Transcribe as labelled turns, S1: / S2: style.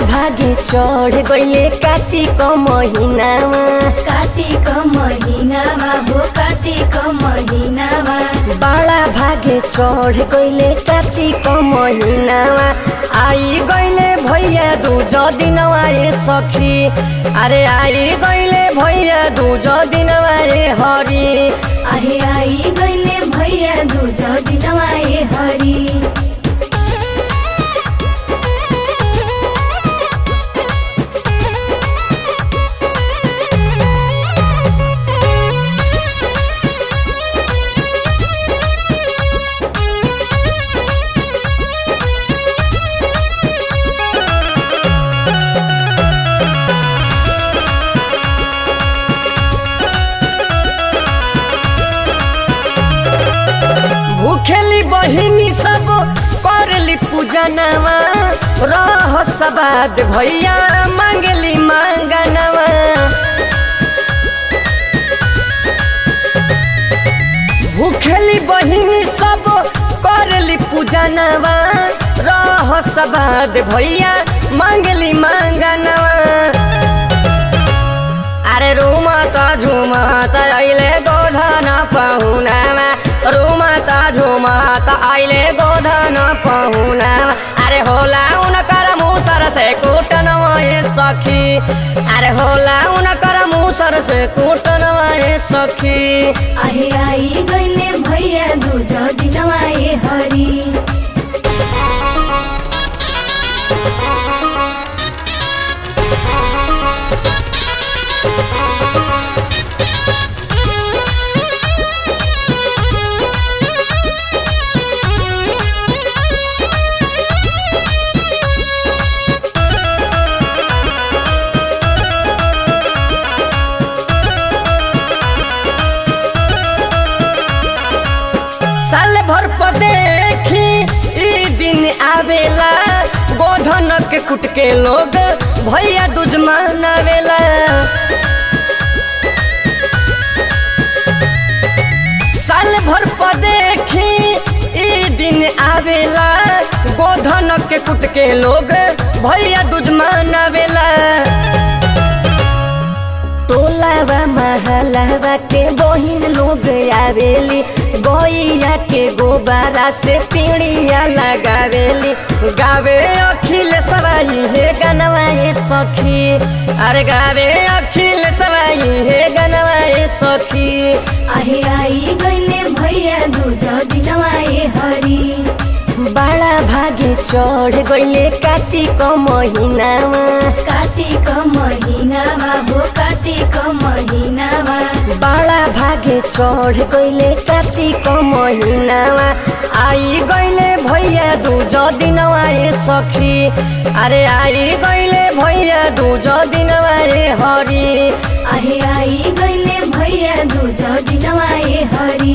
S1: भागे चढ़ गइले कार्तिक महिनामा
S2: कार्तिक महिनामा हो कार्तिक महिनामा
S1: बाला भागे चढ़ गइले कार्तिक महिनामा आई गइले भैया दूज दिनवा ए सखी अरे आई गइले भैया दूज दिनवा ए हरि
S2: आहे आई गइले भैया दूज दिनवा ए हरि
S1: भूखेली बहिनी सब करली पूजनवा रह सबाद भैया मांगली मांगनवा भूखेली बहिनी सब करली पूजनवा रह सबाद भैया मांगली मांगनवा अरे रुमा त झुमा त अहिले गोधन पाहुनामा रुमा त झुमा त अहिले गोधन पाहुनामा अरे होला उनकर मुसर से कुटन ए सखी अरे होला उनकर मुसर से कुटन ए सखी
S2: आहे आई गइले भैया दूज दिनवा ए हरि
S1: साल भर पर देखी ई दिन आवेला गोधन के कुट के लोग भैया दूज मनावेला साल भर पर देखी ई दिन आवेला गोधन के कुट के लोग भैया दूज मनावेला टोलावा महलावा के बहिन लोग आवेली गैया के गोबारा से पीड़िया लगावेली गावे अखिल सवाई हे गनवा ए सखी अरे गावे अखिल सवाई हे गनवा ए सखी
S2: आहे आई गइले भैया दूज दिनवा ए हरि
S1: बाला भागे चढ़ गइले कार्तिक महिनामा
S2: कार्तिक महिनामा हो कार्तिक महिनामा
S1: बाला भागे चढ़ गइले कार्तिक महिनामा आई गइले भैया दूज दिनवा ए सखी अरे आई गइले भैया दूज दिनवा ए हरि
S2: आहे आई गइले भैया दूज दिनवा ए हरि